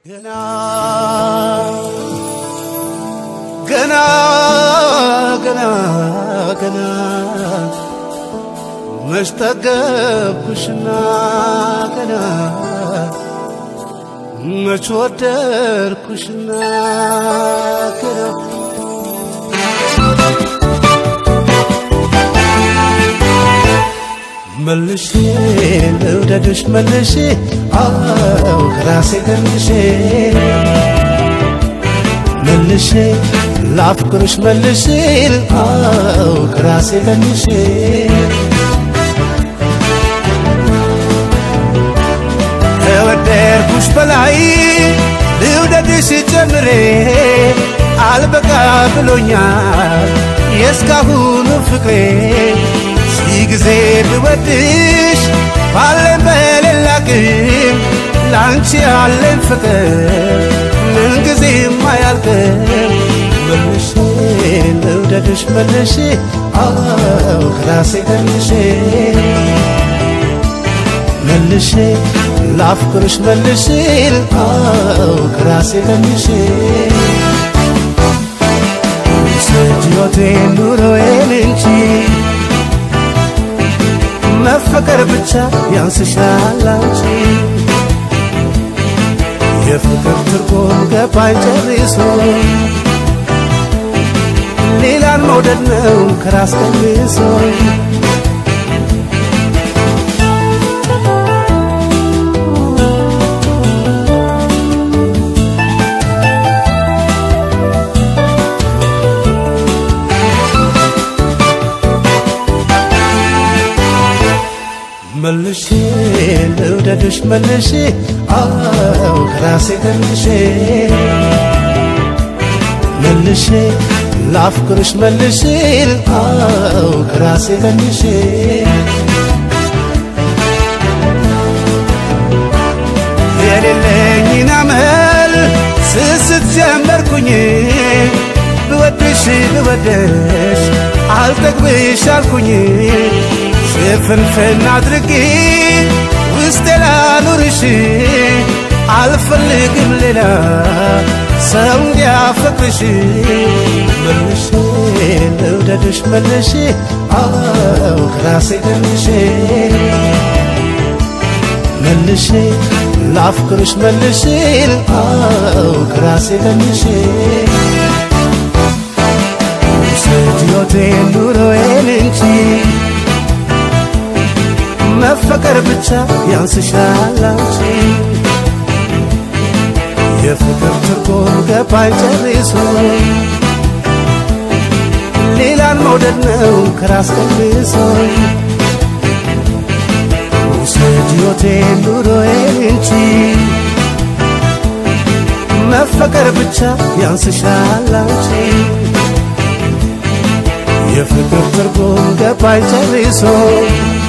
ገና ገና ገና ገና መሽጠገብኩሽና ገና መች ወደድኩሽና ገና መልሼ ልውደድሽ መልሼ አው ከራሴ ገንሼ መልሼ ላፍቅርሽ መልሼ አው ከራሴ ገንሼ ከወደድኩሽ በላይ ልውደድሽ ጨምሬ አልበቃ ብሎኛል የእስካሁኑ ፍቅሬ ሺህ ጊዜ ብወድሽ ባለን በሌላ ግን ለአንቺ ያለን ፍቅር ምንጊዜም አያልቅም። መልሼ ልውደድሽ መልሼ አው ከራሴ ገንሼ መልሼ ላፍቅርሽ መልሼ አው ከራሴ ገንሼ ስጅዮቴን ኑሮዬን እንጂ መፈቀር ብቻ ያንስሻል አንቺ የፍቅር ትርጉም ገባኝ ጨርሶ ሌላን መውደድ ነው ከራስ ቀንሶ መልሼ ልውደድሽ መልሼ አው ከራሴ ገንሼ መልሼ ላፍቅርሽ መልሼ አው ከራሴ ገንሼ የሌለኝን አመል ስስት ጀመርኩኝ ብወድሽ ብወደሽ አልጠግብሽ አልኩኝ ሽፍንፍን አድርጌ ውስጤ ላኑርሽ አልፈልግም ሌላ ሰው እንዲያፈቅርሽ መልሼ ልውደድሽ መልሼ አው ከራሴ ገንሼ መልሼ ላፍቅርሽ መልሼ አው ከራሴ ገንሼ ስጅዮቴን ኑሮዬን እንጂ መፈቀር ብቻ ያንስሻል አንቺ የፍቅር ትርጉም ገባኝ ጨርሶ ሌላን መውደድ ነው ከራስ ቀንሶ ውሰጅ ሕይወቴን ኑሮዬን እንጂ መፈቀር ብቻ ያንስሻል አንቺ የፍቅር ትርጉም ገባኝ ጨርሶ